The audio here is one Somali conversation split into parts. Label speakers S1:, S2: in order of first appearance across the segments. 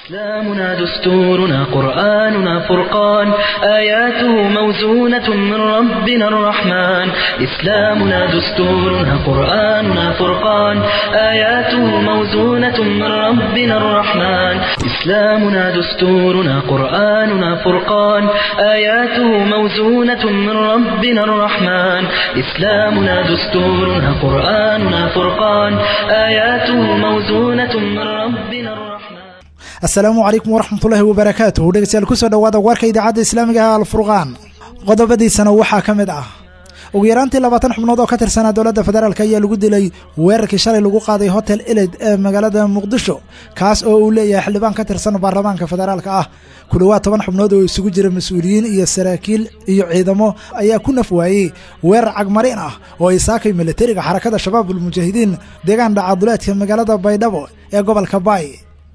S1: إسلامنا دستورنا قرآننا فرقان آياته موزونة من ربنا الرحمن إسلامنا دستورنا قرآننا فرقان آياته موزونة من ربنا الرحمن إسلامنا دستورنا قرآننا فرقان آياته موزونة من ربنا الرحمن إسلامنا دستورنا قرآننا فرقان آياته موزونة من ربنا الرحمن
S2: asalaamu calaykum waraxmatullaahi wabarakaatuh dhegeystayaal kusoo dhowaada warka idaacadda islaamiga ah alfurqaan qodobadiisana waxaa ka mid ah ugu yaraantii labaatan xubnood oo ka tirsanaa dowladda federaalk ayaa lagu dilay weerarkii shalay lagu qaaday hotel eled ee magaalada muqdisho kaas oo uu leeyahay xildhibaan ka tirsan baarlamaanka federaalka ah ku dhowaad toban xubnood oo isugu jira mas-uuliyiin iyo saraakiil iyo ciidamo ayaa ku naf waayey weerar cagmarin ah oo ay saakay milatariga xarakada shabaabul mujaahidiin deegaan dhacaduleedka magaalada baydhabo ee gobolka baay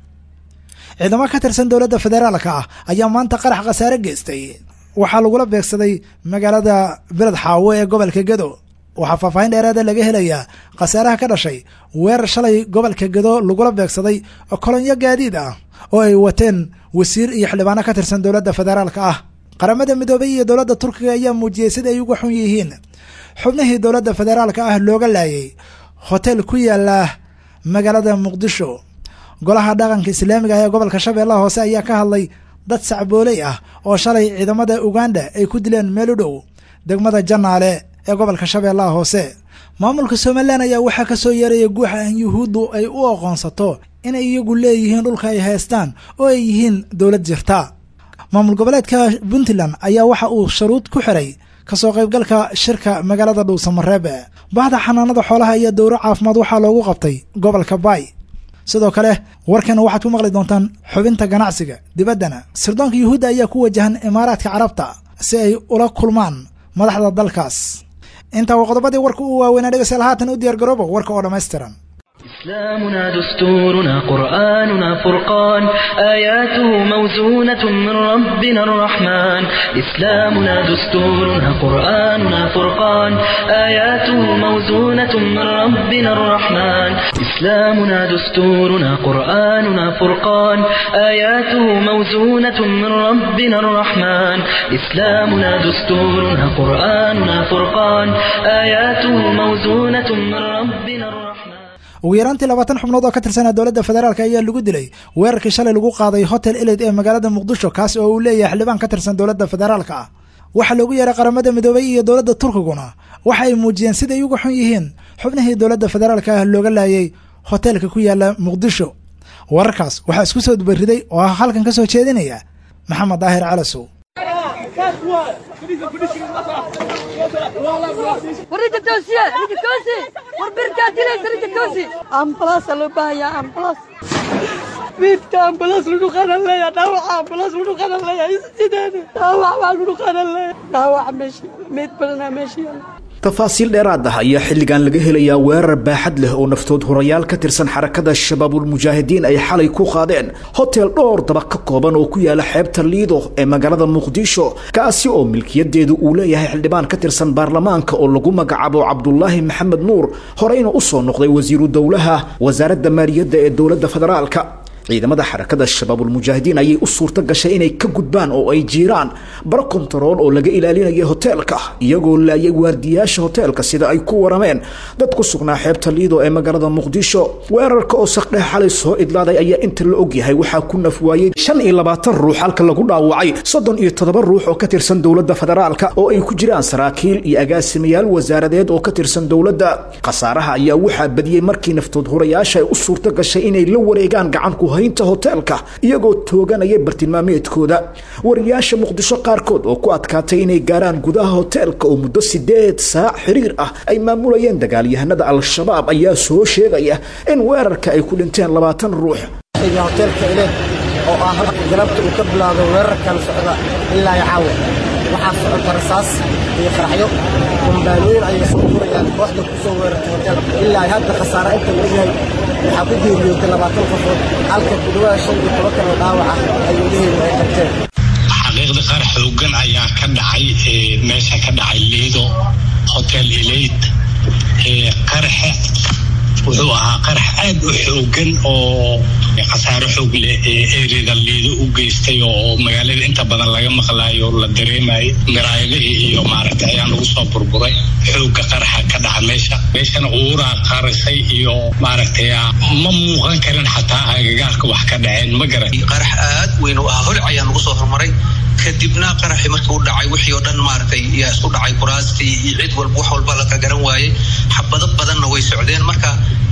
S2: ciidamo ka tirsan dowladda federaalka ah ayaa maanta qarax khasaare geystay waxaa lagula beegsaday magaalada beled xaawo ee gobolka gedo waxaa faahfaahin dheeraada laga helayaa khasaaraha ka dhashay weerar shalay gobolka gedo lagula beegsaday kolonyo gaadiid ah oo ay wateen wasiir iyo xildhibaano ka tirsan dowladda federaalka ah qaramada midoobay iyo dowladda turkiga ayaa muujiyey sida ay uga xun yihiin xubnihii dowladda federaalka ah looga laayay hotel ku yaala magaalada muqdisho golaha dhaqanka islaamiga ah ee gobolka shabeellaha hoose ayaa ka hadlay dad sacbooley ah oo shalay ciidamada uganda ay ku dileen meel u dhow degmada janaale ee gobolka shabeellaha hoose maamulka somalilan ayaa waxaa ka soo yeeraya guuxa in yuhuuddu ay u aqoonsato inay iyagu leeyihiin dhulka ay haystaan oo ay yihiin dowlad jirta maamul goboleedka puntland ayaa waxa uu sharuud ku xiray kasoo qaybgalka shirka magaalada dhuusamareebe bahda xanaanada xoolaha iyo dowro caafimaad waxaa loogu qabtay gobolka baay sidoo kale warkan waxaad ku maqli doontaan xubinta ganacsiga dibaddana sirdoonka yuhuudda ayaa ku wajahan imaaraadka carabta si ay ula kulmaan madaxda dalkaas intaa waa qodobadii warka u waaweynaa dhegeystayaal haatan u diyaargarooba warka oo dhammaystiran
S1: إسلامنا دستورنا قرآننا فرقان آياته موزونة من ربنا الرحمن إسلامنا دستورنا قرآننا فرقان آياته موزونة من ربنا الرحمن إسلامنا دستورنا قرآننا فرقان آياته موزونة من ربنا الرحمن إسلامنا دستورنا قرآننا فرقان آياته موزونة من ربنا الرحمن
S2: ugu yaraantii labaatan xubnood oo ka tirsanaa dowladda federaalk ayaa lagu dilay weerarkii shalay lagu qaaday hotel eled ee magaalada muqdisho kaas oo uu leeyahay xildhibaan ka tirsan dowladda federaalka ah waxaa loogu yeeray qaramada midoobay iyo dowladda turkiguna waxa ay muujiyeen siday uga xun yihiin xubnihii dowladda federaalka ah looga laayay hoteelka ku yaala muqdisho wararkaas waxaa isku soo dubariday oo ah halkan ka soo jeedinaya maxamed daahir calasow
S3: وريت توسية ريت توسي وربركة ديليس ريت توسي أمبلاس لو بايا أمبلاس ميت أمبلاس لو خان الله يا داوع أمبلاس لو خان الله يا إستدان داوع لو خان الله داوع ماشي ميت بدنا ماشي
S4: tafaasiil dheeraad ah ayaa xilligan laga helayaa weerar baaxad leh oo naftood horayaal ka tirsan xarakada shabaabulmujaahidiin ay xalay ku qaadeen hotel dhowr daba ka kooban oo ku yaala xeebta liido ee magaalada muqdisho kaasi oo milkiyadeedu uu leeyahay xildhibaan ka tirsan baarlamaanka oo lagu magacaabo cabdulaahi maxamed nuur horeyna usoo noqday wasiiru dowlaha wasaaradda maaliyadda ee dowladda federaalka ciidamada xarakada shabaabulmujaahidiin ayay u suurto gashay inay ka gudbaan oo ay jiiraan baro kontarool oo laga ilaalinaya hoteelka iyagoo laayay waardiyaasha hoteelka sida ay ku warameen dad ku sugnaa xeebta liido ee magaalada muqdisho weerarka oo saqdhex xalay soo idlaaday ayaa inta la ogyahay waxaa ku nafwaayey shan iyo labaatan ruux halka lagu dhaawacay soddon iyo toddoba ruux oo ka tirsan dowladda federaalka oo ay ku jiraan saraakiil iyo agaasimayaal wasaaradeed oo ka tirsan dowladda khasaaraha ayaa waxaa badiyey markii naftood hurayaasha ay u suurto gashay inay la wareegaan gacanku haynta hoteelka iyagoo tooganaya bartilmaameedkooda wariyaasha muqdisho qaarkood oo ku adkaatay inay gaaraan gudaha hoteelka oo muddo sideed saac xiriir ah ay maamulayeen dagaalyahanada al-shabaab ayaa soo sheegaya in weerarka ay ku dhinteen labaatan ruux
S5: hoteelka ileed oo ah galabta uu ka bilaado weerarkan socda ilaa iyo caawa waxaa socota rasaas iyo qaraxyo kumbaanooyin ayay soo gurayaan kooxda ku soo weerartay hoteelka ilaa ay hadda khasaare inta la ogyahay waxaa ku geeriyootay labaatan qofood halka ku dhawaada shan iyo toban kaloo dhaawac ah ay weliheedu ay qabteen
S6: xaqiiqda qaar xoogan ayaa ka dhacay meesha ka dhacay liido hotel eleyd qaraxe wuxuu ahaa qarax aad u xoogan oo khasaaro xoog leh ee ereda liido u geystay oo magaalada inta badan laga maqlaayo la dareemayo miraayadihii iyo maaragtay ayaa lagu soo burburay xooga qaraxa ka dhaca meesha meeshana uuraa qarisay iyo maaragtay ma muuqan karin xataa agagaarka wax ka dhaceen ma garan
S7: qarax aad weyn u ahaa holic ayaa nagu soo hormaray kadibna qaraxii markii u dhacay wixii oo dhan maaragtay yaa isku dhacay kuraastii iyo cid walba wax walba la ka garan waayey xabado badanna way socdeen marka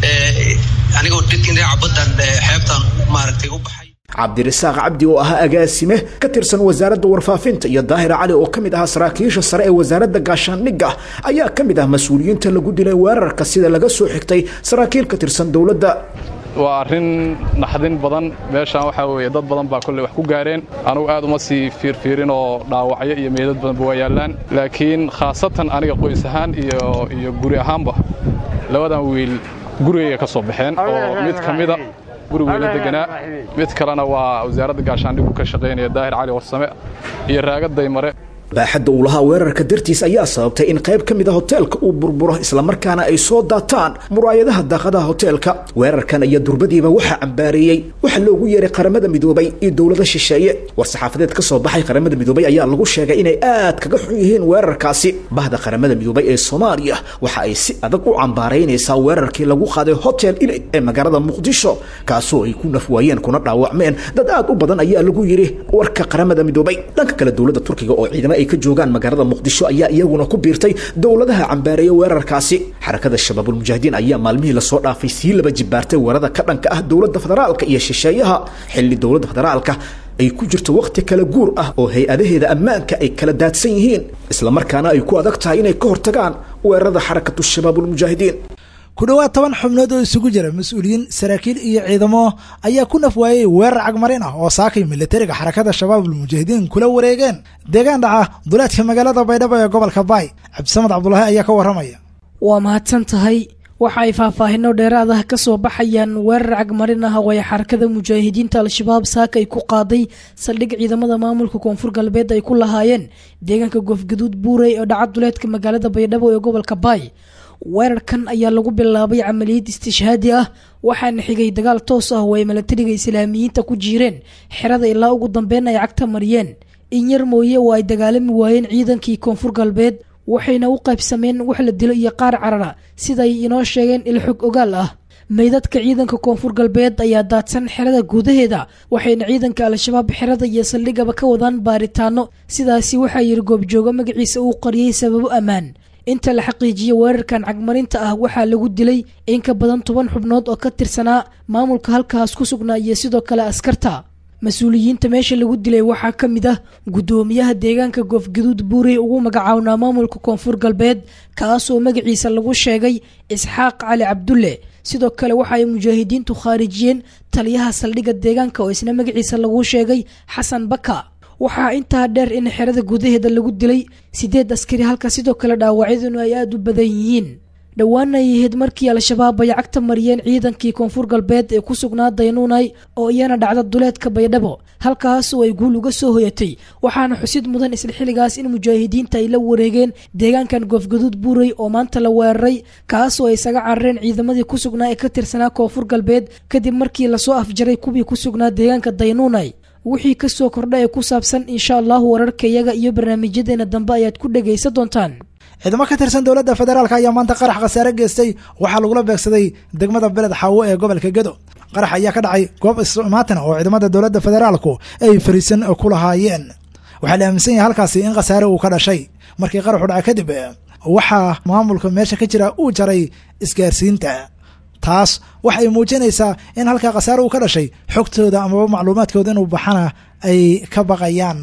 S7: anigoo dhinaca baddan xeebtan maaragtay u baxay
S4: cabdirasaaq cabdi oo ahaa agaasime ka tirsan wasaaradda warfaafinta iyo daahir cali oo ka mid ahaa saraakiisha sare ee wasaaradda gaashaandhigga ayaa ka mid ah mas-uuliyiinta lagu dilay weerarka sida laga soo xigtay saraakiil ka tirsan dowladda
S8: waa arrin naxdin badan meeshaan waxaa weeye dad badan baa kolley wax ku gaareen anugu aad uma sii fiirfiirin oo dhaawacyo iyo meedad badanba waa yaallaan laakiin khaasatan aniga qoys ahaan iyo iyo guri ahaanba labadan wiil gurigayga ka soo baxeen oo mid ka mida gurigeyla deganaa mid kalena waa wasaaradda gaashaandhigu ka shaqaynaya daahir cali warsame iyo raagaday mare
S4: baaxadda uu lahaa weerarka dartiis ayaa sababtay in qayb ka mid a hoteelka uu burburo islamarkaana ay soo daataan muraayadaha daaqadaha hoteelka weerarkan iyo durbadiiba waxaa cambaareeyey waxaa loogu yeeray qaramada midoobay iyo dowlada shisheeye war-saxaafadeed ka soo baxay qaramada midoobay ayaa lagu sheegay inay aad kaga xun yihiin weerarkaasi bahda qaramada midoobay ee soomaaliya waxa ay si adag u cambaaraynaysaa weerarkii lagu qaaday hotel ilay ee magaalada muqdisho kaasoo ay ku nafwaayeen kuna dhaawacmeen dad aad u badan ayaa lagu yidhi warka qaramada midoobay dhanka kale dowladda turkiga oo ciidamo ay ka joogaan magaalada muqdisho ayaa iyaguna ku biirtay dowladaha cambaareeya weerarkaasi xarakada shabaabulmujaahidiin ayaa maalmihii lasoo dhaafay sii laba jibaartay weerada ka dhanka ah dowladda federaalka iyo shisheeyaha xilli dowladda federaalka ay ku jirto wakhti kala guur ah oo hay-adaheeda ammaanka ay kala daadsan yihiin islamarkaana ay ku adag tahay inay ka hortagaan weerarada xarakatu shabaabulmujaahidiin
S2: ku dhowaad toban xubnood oo isugu jira mas-uuliyiin saraakiil iyo ciidamo ayaa ku naf waayey weerar cagmarin ah oo saakay militariga xarakada shabaabulmujaahidiin kula wareegeen deegaan dhaca duleedka magaalada baydhabo ee gobolka baay cabdisamad cabdulaahi ayaa ka warramaya
S9: waa mahadsan tahay waxa ay faahfaahino dheeraad ah ka soo baxayaan weerar cagmarin ah oo ay xarakada mujaahidiinta al-shabaab saaka ay ku qaaday saldhig ciidamada maamulka koonfur galbeed ay ku lahaayeen deegaanka goofgaduud buurey oo dhaca duleedka magaalada baydhabo ee gobolka baay weerarkan ayaa lagu bilaabay camaliyad istishhaadi ah waxaana xigay dagaal toos ah oo ay milatariga islaamiyiinta ku jiireen xerada ilaa ugu dambeyn ay cagta mariyeen in yar mooye oo ay dagaalami waayeen ciidankii koonfur galbeed waxayna u qaybsameen wax la dilo iyo qaar carara siday inoo sheegeen ilxog ogaal ah meydadka ciidanka koonfur galbeed ayaa daadsan xerada gudaheeda waxayna ciidanka al-shabaab xerada iyo saldhigaba ka wadaan baaritaano sidaasi waxaa yiri goobjoogo magaciisa uu qariyey sababo ammaan inta la xaqiijiyey weerarkan cagmarinta ah waxaa lagu dilay in ka badan toban xubnood oo ka tirsanaa maamulka halkaas ku sugnaa iyo sidoo kale askarta mas-uuliyiinta meesha lagu dilay waxaa ka mid ah guddoomiyaha deegaanka goofgaduud buurey ugu magacawnaa maamulka koonfur galbeed kaasoo magaciisa lagu sheegay isxaaq cali cabdulle sidoo kale waxa ay mujaahidiintu khaarijiyeen taliyaha saldhigga deegaanka oo isna magaciisa lagu sheegay xasan baka waxaa intaa dheer in xerada gudaheeda lagu dilay sideed askari halka sidoo kale dhaawacyaduna ay aada u badan yihiin dhowaana ay ahayd markii al-shabaab ay cagta mariyeen ciidankii koonfur galbeed ee ku sugnaa daynuunay oo iyana dhacda duleedka baydhabo halkaas oo ay guul uga soo hoyatay waxaana xusid mudan isla xilligaas in mujaahidiinta ay la wareegeen deegaankan goofgaduud buurey oo maanta la weeraray kaas oo ay isaga carareen ciidamadii ku sugnaa ee ka tirsanaa koonfur galbeed kadib markii lasoo afjaray kuwii ku sugnaa deegaanka daynuunay wixii kasoo kordha ee ku saabsan insha allahu wararka iyaga iyo barnaamijyadeena dambe ayaad ku dhagaysan doontaan
S2: ciidamo ka tirsan dowladda federaalk ayaa maanta qarax khasaare geystay waxaa lagula beegsaday degmada beled xaawo ee gobolka gedo qarax ayaa ka dhacay goob ismaatina oo ciidamada dowladda federaalku ay fariisan ku lahaayeen waxaa la aaminsan yahay halkaasi in khasaare uu ka dhashay markii qaraxu dhaca kadib waxaa maamulka meesha ka jira uu jaray isgaarsiinta taas waxay muujinaysaa in halkaa khasaare uu ka dhashay xogtooda amaba macluumaadkooda inuu baxana ay ka baqayaan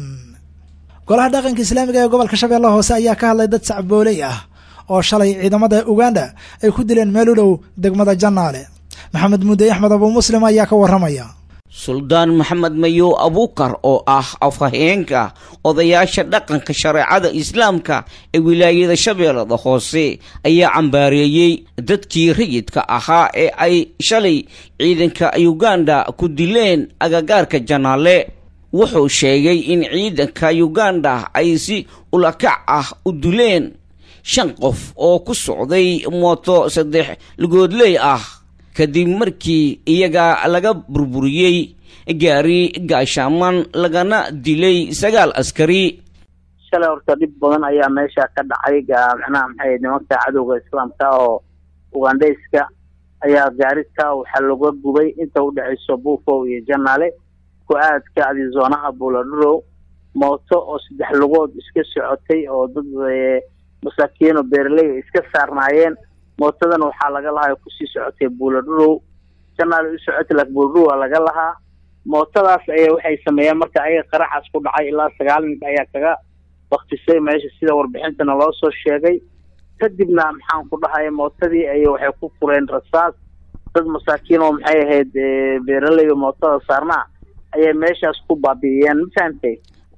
S2: golaha dhaqanka islaamiga ee gobolka shabeelle hoose ayaa ka hadlay dad sacbooley ah oo shalay ciidamada uganda ay ku dileen meel u dhow degmada jannaale maxamed mudde axmed abu muslim ayaa ka warramaya
S10: suldaan maxamed mayow abuukar oo ah afhayeenka odayaasha dhaqanka shareecada islaamka ee wilaayada shabeellada hoose ayaa cambaareeyey dadkii rayidka ahaa ee ay shalay ciidanka uganda ku dileen agagaarka janaale wuxuu sheegay in ciidanka uganda ay si ulakac ah u dileen shan qof oo ku socday mooto saddex lugoodley ah kadib markii iyaga laga burburiyey gaari gaashaaman lagana dilay sagaal askari
S11: shalay horta dhib badan ayaa meesha ka dhacay macnaha maxay nimanka cadowga islaamka oo ugandhayska ayaa gaarika waxaa laga gubay inta udhexayso buufow iyo janaale ku-aadka adizoonaha buuladhurow mooto oo saddex lugood iska socotay oo dad masaakiin oo beeraley iska saarnaayeen mootadana waxaa laga lahaa kusii socotay buuladhurow janaale u socotay laakiin buuladhurow waa laga lahaa mootadaas aya waxay sameeyeen marka ayaga qaraxaas ku dhacay ilaa sagaal nin ayaa kaga baktisay meesha sida warbixintana loo soo sheegay kadibna maxaan ku dhahay mootadii ay waxay ku fureen rasaas dad masaakiin oo maxay ahayd beeraley oo mootada saarnaa ayay meeshaas ku baabi'iyeen ma fahantay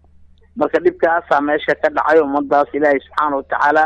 S11: marka dhibkaasaa meesha ka dhacay ummadaas ilaahay subxaana watacaala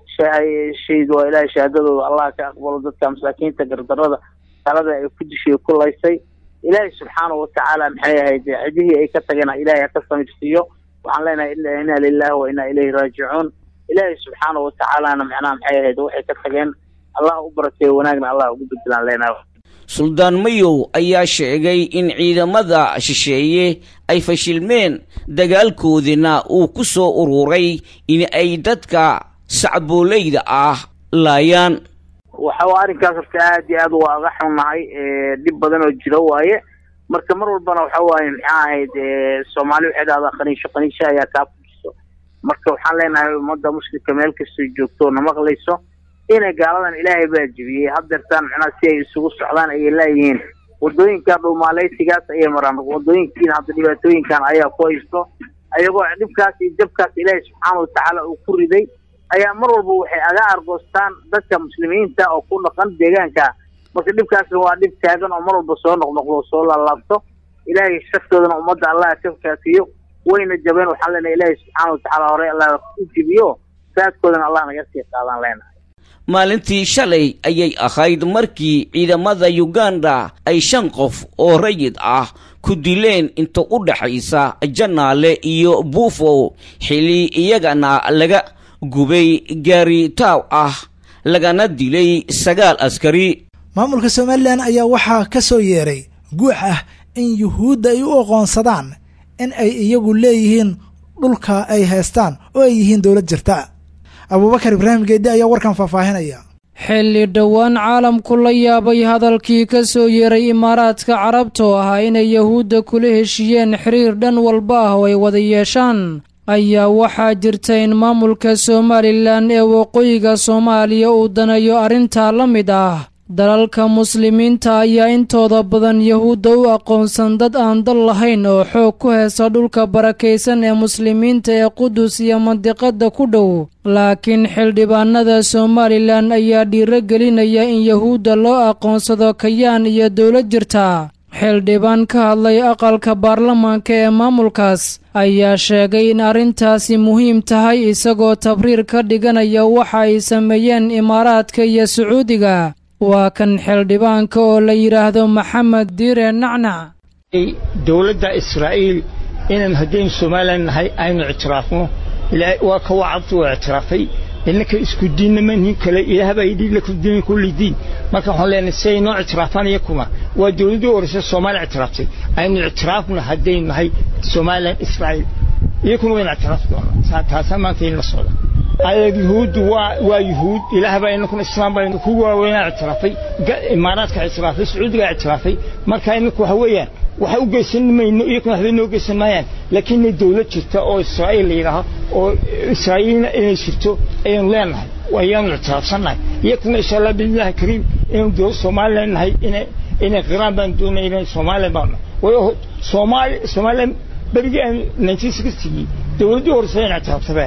S11: shahayd waa ilaahay shahaadadooda allah ka aqbalo dadka masaakiinta gardarada talada ay ku dishay ku laysay ilaahay subxaana watacaala maxay ahayd cidihii ay ka tageen ilaahay haka samirsiiyo waxaan leenahay inaa lilahi wa inaa ilayhi raajicuun ilaahay subxaana watacaalana macnaha maxay ahayd waxay ka tageen allah u barakeeyo wanaagna allah ugu bedelaan leenahay
S10: suldaan mayow ayaa sheegay in ciidamada shisheeye ay fashilmeen dagaalkoodina uu ku soo ururay in ay dadka sacbooleyda ah laayaan
S11: waxa arrinkaas horta aad iyo aad waa aga xunnahay dhib badan oo jiro waaye marka mar walbana waxa waaye maxaa ahayd soomaali waxay dhahdaa qaniisho qaniisho ayaa kaa fujiso marka waxaan leenahay ummadda muslimka meel kastoo joogto na maqlayso inay gaaladan ilaahay baa jebiyey haddeertaan macnaha si ay isugu socdaan ayay laayihiin wadooyinka dhuumaaleysigaas ayay maraan wadooyinkiina hadda dhibaatooyinkan ayaa ku haysto ayagoo dhibkaas iyo jabkaas ilaahay subxaana watacaala uu ku riday ayaa mar walba waxay aga argoostaan dadka muslimiinta oo ku dhaqan deegaanka marka dhibkaasna waa dhib taagan oo mar walba soo noqnoqdo oo soo laalaabto ilaahay shaftoodana ummadda allah ka kaafiyo wayna jabeen waxaan leenahay ilaahay subxaana watacaala hore allah u jibiyo saadkoodana allah naga sii qaadaan leenahay
S10: maalintii shalay ayay ahayd markii ciidamada uganda ay shan qof oo rayid ah ku dileen inta u dhaxaysa janaale iyo buufow xili iyagana laga gubay gaari taaw ah lagana dilay sagaal askari
S2: maamulka somalilan ayaa waxaa ka soo yeeray guux ah in yuhuudda ay u aqoonsadaan in ay iyagu leeyihiin dhulka ay haystaan oo ay yihiin dowlad jirta abuubakar ibraahim geeddi ayaa warkan faahfaahinaya
S12: xilli dhowaan caalamku la yaabay hadalkii ka soo yeeray imaaraadka carabta oo ahaa inay yahuudda kula heshiiyeen xiriir dhan walba ah oo ay wada yeeshaan ayaa waxaa jirta in maamulka somalilan ee waqooyiga soomaaliya uu daneeyo arrintaa la mid ah dalalka muslimiinta ayaa intooda badan yahuudda u aqoonsan dad aan dal lahayn oo xoog ku heesta dhulka barakaysan ee muslimiinta ee qudus iyo mandiqadda ku dhow laakiin xildhibaanada somalilan ayaa dhiiro gelinaya in yahuudda loo aqoonsado kayaan iyo dowlad jirta xildhibaan ka hadlay aqalka baarlamaanka ee maamulkaas ayaa sheegay in arrintaasi muhiim tahay isagoo tabriir ka dhiganaya waxa ay sameeyeen imaaraadka iyo sacuudiga waa kan xildhibaanka oo la yidhaahdo maxamed diire nacnac
S13: dowladda israa'iil inaan haddaynu somalilan nahay aynu ictiraafno waa ka wacabtu waa ictiraafay innaka isku diinnama nin kale ilaahbaa yidhi lakum diin kulli diin marka waxaan leenahay si ay noo ictiraafaan iyakuna waa dowladdii horeysa soomaaliya ictiraaftay aynu ictiraafno haddaynu nahay somalilan israa'iil iyakuna wayna ictiraafi doonaa taasaa maanta in la socda ayag yuhuuddu waa waa yuhuud ilaah baa inakuna islaam baa ku waaweynaa ictiraafay imaaraadka ictiraafay sacuudigaa ictiraafay marka inaku waxa weeyaan waxa u geysan mayno iyakuna waxbay noo geysan maayaan laakiin inay dowlad jirta oo israa'iil la yidhaaho oo israa'iilna inay jirto ayaynu leenahay ayaanu ictiraafsannahay iyakuna insha allah biidnillahi kariim inaynu dowlad somalilan nahay inay inay qiraan baan doonay inay somalilan baan way soomaali somalilan berigii aan nineteen sixtigii dowladdii horeysa in ictiraaftabaa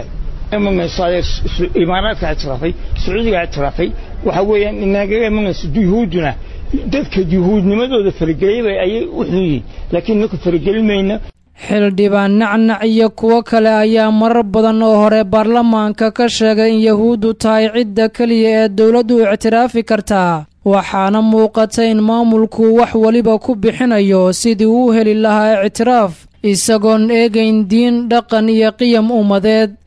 S13: imaaraadka ictiraafay sacuudiga ictiraafay waxa weeyaan inagaga imanayso yuhuudduna dadka yuhuudnimadooda farageliyaba ayay u xun yihiin laakiin inaku faragelin mayna
S12: xildhibaan nacnac iyo kuwo kale ayaa marar badan oo hore baarlamaanka ka sheegay in yahuuddu tahay cidda keliya ee dowladdu ictiraafi kartaa waxaana muuqata in maamulku wax weliba ku bixinayo sidii uu heli lahaa ictiraaf isagoon eegayn diin dhaqan iyo qiyam ummadeed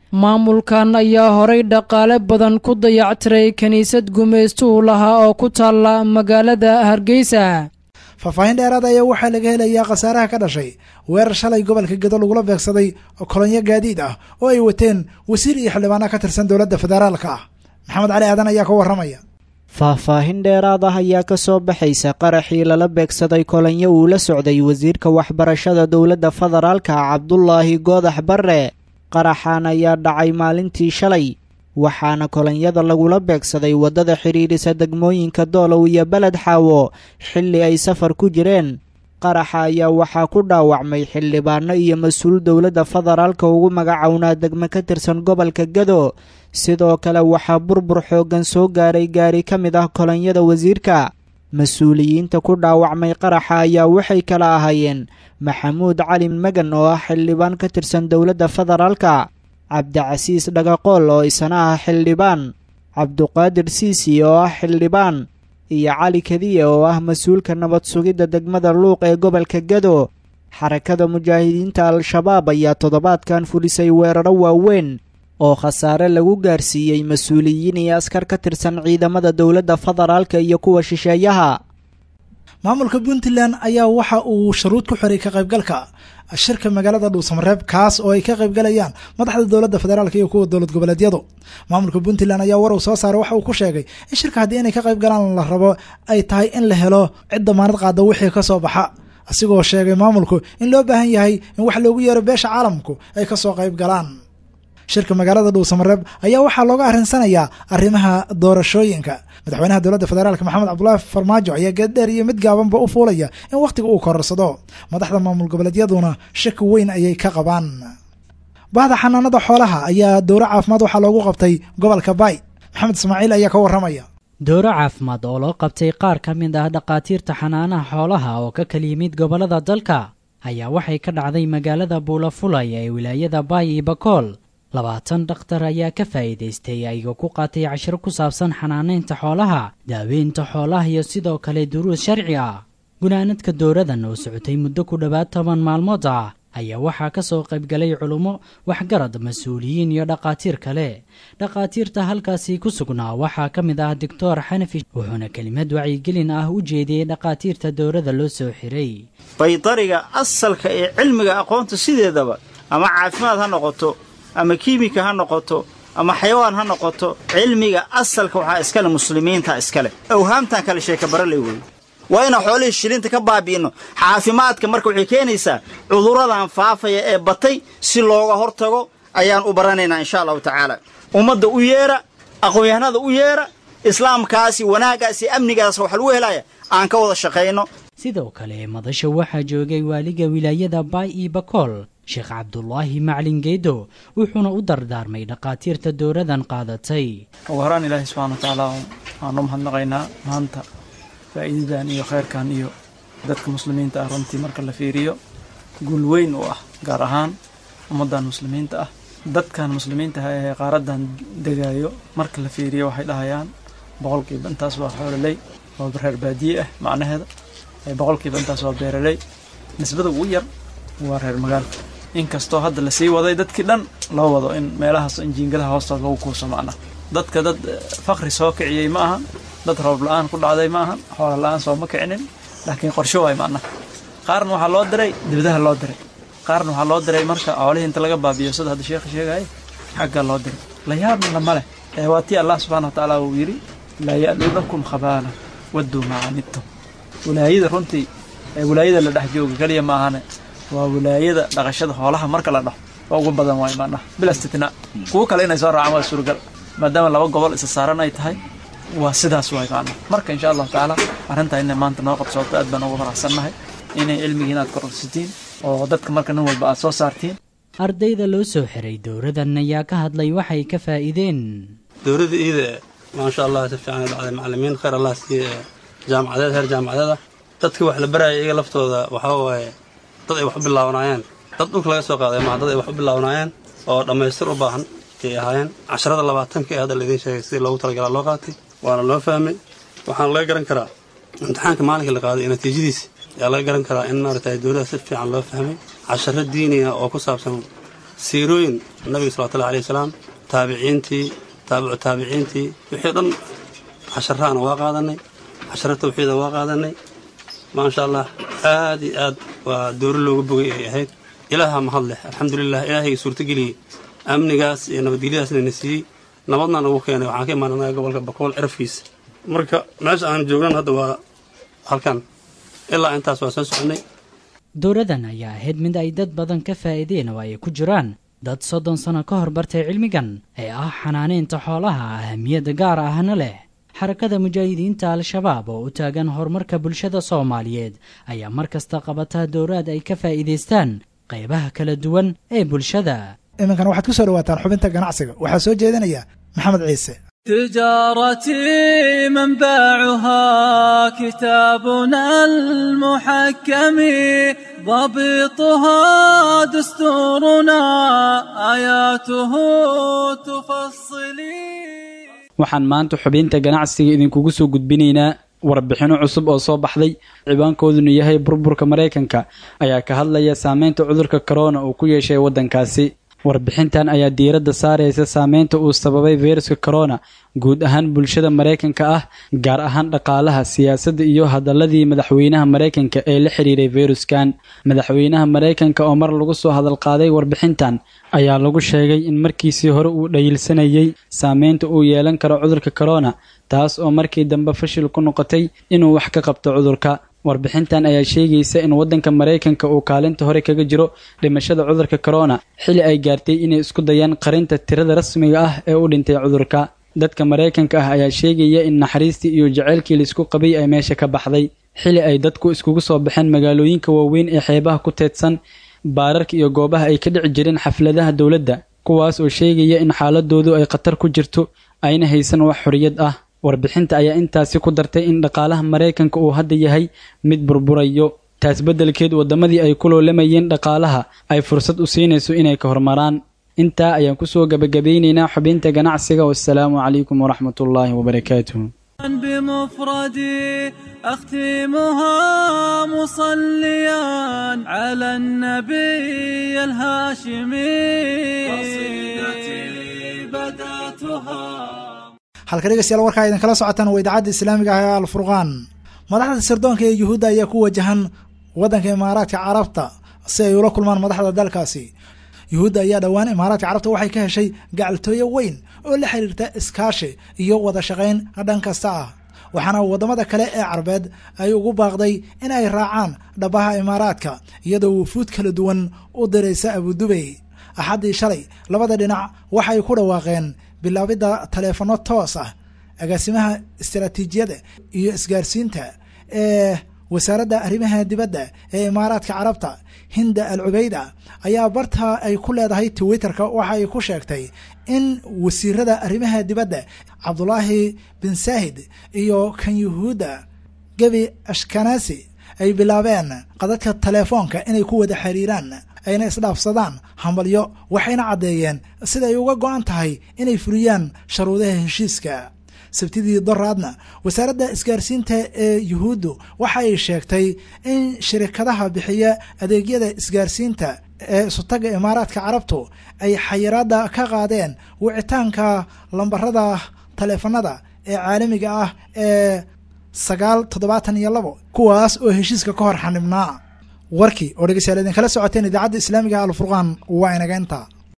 S12: maamulkan ayaa horay dhaqaale badan ku dayactiray kiniisad gumaystuhu lahaa oo ku taalla magaalada hargeysa
S2: faahfaahin dheeraad ayaa waxaa laga helayaa khasaaraha ka dhashay weerar shalay gobolka gedo lagula beegsaday kolonyo gaadiid ah oo ay wateen wasiir iyo xildhibaana ka tirsan dowladda federaalka ah maxamed cali aadan ayaa ka warramaya
S14: faahfaahin dheeraad ah ayaa ka soo baxaysa qaraxii lala beegsaday kolonyo uu la socday wasiirka waxbarashada dowladda federaalka cabdulaahi goodax barre qaraxan ayaa dhacay maalintii shalay waxaana kolonyada lagula beegsaday waddada xidhiidhisa degmooyinka doolow iyo beled xaawo xilli ay safar ku jireen qaraxa ayaa waxaa ku dhaawacmay xildhibaano iyo mas-uul dowladda federaalka ugu magacownaa degmo ka tirsan gobolka gado sidoo kale waxaa burbur xooggan soo gaaray gaari ka mid ah kolonyada wasiirka mas-uuliyiinta ku dhaawacmay qaraxa ayaa waxay kala ahaayeen maxamuud cali magan oo ah xildhibaan ka tirsan dowladda federaalka cabdicasiis dhagaqool oo isana ah xildhibaan cabduqaadir siisi oo ah xildhibaan iyo cali kadiya oo ah mas-uulka nabad sugidda degmada luuq ee gobolka gado xarakada mujaahidiinta al-shabaab ayaa toddobaadkan fulisay weeraro waaweyn oo khasaare lagu gaarsiiyey mas-uuliyiin iyo askar ka tirsan ciidamada dowladda federaalka iyo kuwa shisheeyaha
S2: maamulka puntland ayaa waxa uu sharuud ku xiray ka qaybgalka shirka magaalada dhuusamareeb kaas oo ay ka qaybgalayaan madaxda dowladda federaalk iyo kuwa dowlad goboleedyadu maamulka puntland ayaa war uu soo saaray waxa uu ku sheegay in shirka haddii inay ka qaybgalaan la rabo ay tahay in la helo cid damaanad qaada wixii ka soo baxa asigoo sheegay maamulku in loo baahan yahay in wax loogu yeero beesha caalamku ay ka soo qayb galaan shirka magaalada dhuusamareeb ayaa waxaa looga arrinsanayaa arrimaha doorashooyinka madaxweynaha dowladda federaalk maxamed cabdulaahi farmaajo ayaa geeddheer iyo mid gaabanba u fuulaya in wakhtiga uu kororsado madaxda maamul goboleedyaduna shaki weyn ayay ka qabaan bahda xanaanada xoolaha ayaa dowro caafimaad waxaa loogu qabtay gobolka baay maxamed ismaaciil ayaa ka warramaya
S15: dowro caafimaad oo loo qabtay qaar ka mid ah dhakhaatiirta xanaanaha xoolaha oo ka kala yimid gobollada dalka ayaa waxay ka dhacday magaalada buulafulay ee wilaayada baay iyo bakool labaatan dhakhtar ayaa ka faa'iidaystay ayagoo ku qaatay cashiro ku saabsan xanaanaynta xoolaha daaweynta xoolaha iyo sidoo kale duruus sharci ah gunaanadka dowradan oo socotay muddo ku dhowaad toban maalmood ah ayaa waxaa ka soo qaybgalay culummo waxgarad mas-uuliyiin iyo dhakhaatiir kale dhakhaatiirta halkaasi ku sugnaa waxaa ka mid ah doctor xanafi wuxuuna kelimad wacyigelin ah u jeediyey dhakhaatiirta dowrada loo soo xiray
S16: baydariga asalka ee cilmiga aqoonta sideedaba ama caafimaad ha noqoto ama kiimika ha noqoto ama xayawaan ha noqoto cilmiga asalka waxaa iskale muslimiinta iskale awhaamtan kale sheekabaraley wey waa inaan xoolihii shilinta ka baabi'inno caafimaadka marka waxay keenaysaa cudurradan faafaya ee batay si looga hortago ayaan u baranaynaa insha allahu tacaala ummadda u yeedha aqoon-yahanada u yeedha islaamkaasi wanaaggaasi amnigaas waxa lagu helaya aan ka wada shaqayno
S15: sidoo kale madasha waxaa joogay waaliga wilaayada baay iyo bakool sheekh cabdulaahi maclin geedo wuxuuna u dardaarmay dhakhaatiirta dowradan qaadatay
S17: ugu horaan ilaahay subxana watacaala waanu mahadnaqaynaa maanta faa'iidadan iyo khayrkan iyo dadka muslimiinta ah runtii marka la fiiriyo guul weyn u ah gaar ahaan ummaddan muslimiinta ah dadkan muslimiinta ah ee qaaradan degaayo marka la fiiriyo waxay dhahayaan boqolkiiba intaas waa xoololey waa reer baadiye ah macnaheeda boqolkiiba intaas waa beeraley nisbada ugu yar waa reer magaalka inkastoo hadda lasii waday dadkii dhan loo wado in meelahaas in jiingadaha hoostood lagu kuuso macna dadka dad fakri soo kiciyey ma ahan dad roob la-aan ku dhacday ma ahan xoola la-aan sooma kicinin laakiin qorsho waay macna qaarna waxaa loo diray dibadaha loo diray qaarna waxaa loo diray marka xoolihii inta laga baabiyo sida hadda sheekha sheegaya xagga loo diray la yaabna lama leh ee waa tii allah subxana wa tacaala uu yidhi laa ya'luunakum khabaala wadduu macanidtum wilaayada runtii ee wilaayada la dhex jooga keliya ma ahane waa wilaayada dhaqashada xoolaha marka la dhaho waa ugu badan waay macnaha bila istitnaa kuwo kale inay soo raacaan waa suuragal maadaama laba gobol isa saaran ay tahay waa sidaas waay macnaha marka insha allahu tacaala arrintaa inay maanta noo qabsooto aad baan ugu faraxsannahay inay cilmigii inaad kororsitiin oo dadka marka nin walba aad soo saartiin
S15: ardayda loo soo xiray dowradan ayaa ka hadlay waxay ka faa'iideen
S18: dowladda iida maasha allah si fiican dhacday macallimiin khayr allah siiye jaamacadeed heer jaamacadeed ah dadkii wax la baraya iyaga laftooda waxaa waaye dad ay wax u bilaawanaayeen dad dhulka laga soo qaaday maa dad ay wax u bilaawanaayeen oo dhammaystir u baahan ayay ahaayeen casharada labaatanka ee hadda laidiin sheegay sidii loogu talagalaa loo qaatay waana loo fahmay waxaana laga garan karaa imtixaanka maalinkii la qaaday iyo natiijadiisa ayaa laga garan karaa in maaragtay dowladda si fiican loo fahmay casharo diini ah oo ku saabsan siirooyin nabiga salawatullahi alayhi wasalaam taabiciintii taabicu taabiciintii wixii dhan casharaana waa qaadanay casharo tawxiida waa qaadanay maasha allah aad iyo aad waa dooro looga bogay ay ahayd ilaaha mahad leh alxamdulilah ilaahayga suurtageliyey amnigaas iyo nabadgelyadaasna na siiyey nabadna nagu keenay waxaan ka imaananaga gobolka bakool cirafkiisa marka meesha aan joognan hadda waa halkan ilaa intaas waa soo soconay
S15: dowladan ayaa ahayd mid ay dad badan ka faa'iideen oo ay ku jiraan dad soddon sano ka hor bartay cilmigan ee ah xanaanaynta xoolaha ahamiyadda gaar ahna leh xarakada mujaahidiinta al-shabaab oo u taagan horumarka bulshada soomaaliyeed ayaa mar kasta qabataa dowlaad ay ka faa'iidaystaan qaybaha kala duwan ee bulshada
S2: iminkan waxaad ku soo dhawaataan xubinta ganacsiga waxaa soo jeedinaya maxamed ciise
S19: تجارتي منبعها كتابنا المحكم ضبطها دستورنا آياته تفصلي
S20: waxaan maanta xubinta ganacsiga idinkugu soo gudbinaynaa warbixinno cusub oo soo baxday cibaankooduna yahay burburka maraykanka ayaa ka hadlaya saameynta cudurka korona uu ku yeeshay waddankaasi warbixintan ayaa diiradda saaraysa saameynta uu sababay fayruska korona guud ahaan bulshada maraykanka ah gaar ahaan dhaqaalaha siyaasadda iyo hadaladii madaxweynaha maraykanka ee la xiriiray fayruskan madaxweynaha maraykanka oo mar lagu soo hadalqaaday warbixintan ayaa lagu sheegay in markiisii hore uu dhayilsanayey saameynta uu yeelan karo cudurka korona taas oo markii dambe fashil ku noqotay inuu wax ka qabto cudurka warbixintan ayaa sheegaysa in waddanka maraykanka uu kaalinta hore kaga jiro dhimashada cudurka korona xili ay gaartay inay isku dayaan qarinta tirada rasmiga ah ee u dhintay cudurka dadka maraykanka ah ayaa sheegaya in naxariistii iyo jaceylkii laisku qabay ay meesha ka baxday xili ay dadku iskugu soo baxeen magaalooyinka waaweyn ee xeebaha ku teedsan baararka iyo goobaha ay ka dhici jireen xafladaha dowladda kuwaas oo sheegaya in xaaladoodu ay khatar ku jirto ayna haysan wax xoriyad ah warbixinta ayaa intaasi ku dartay in dhaqaalaha maraykanka uu hadda yahay mid burburayo taas beddelkeed waddamadii ay ku loolamayeen dhaqaalaha ay fursad u siinayso inay ka hormaraan intaa ayaan kusoo gabagabeynaynaa xubinta ganacsiga wassalaamu calaykum waraxmatullaahi wabarakaatuh
S19: بمفردي أختمها مصليا على النبي الهاشمي قصيدتي بدأتها
S2: halka dhegeystayaal warkaa idinkala socotaan waa idaacadda islaamiga ah ee alfurqaan madaxda sirdoonka ee yuhuudda ayaa ku wajahan waddanka imaaraadka carabta si ay ula kulmaan madaxda dalkaasi yuhuudda ayaa dhowaan imaaraadka carabta waxay ka heshay gacaltooyo weyn oo la xiriirta iskaashi iyo wada shaqayn dhan kasta ah waxaana waddamada kale ee carbeed ay ugu baaqday in ay raacaan dhabaha imaaraadka iyadoo wufuud kala duwan u diraysa abudubey axaddii shalay labada dhinac waxay ku dhawaaqeen bilaabidda taleefanno toos ah agaasimaha istaraatiijiyada iyo isgaarsiinta ee wasaaradda arrimaha dibadda ee imaaraadka carabta hinda al cubeyda ayaa barta ay ku leedahay twitterka waxa ay ku sheegtay in wasiirada arrimaha dibadda cabdulaahi bin saahid iyo kan yuhuudda gebi ashkanasi ay bilaabeen qadadka telefoonka inay ku wada xiriiraan ayna isdhaafsadaan hambalyo waxayna caddeeyeen siday uga go-an tahay inay fuliyaan sharuudaha heshiiska sabtidii doraadna wasaaradda isgaarsiinta ee yuhuuddu waxa ay sheegtay in shirikadaha bixiya adeegyada isgaarsiinta ee isutaga imaaraadka carabtu ay xayiraadda ka qaadeen wicitaanka lambarada taleefanada ee caalamiga ah ee sagaal toddobaatan iyo labo kuwaas oo heshiiska ka hor xanibnaa warkii oo dhegeystayaal idinkala socoteen idaacadda islaamiga alfurqaan waa inaga intaa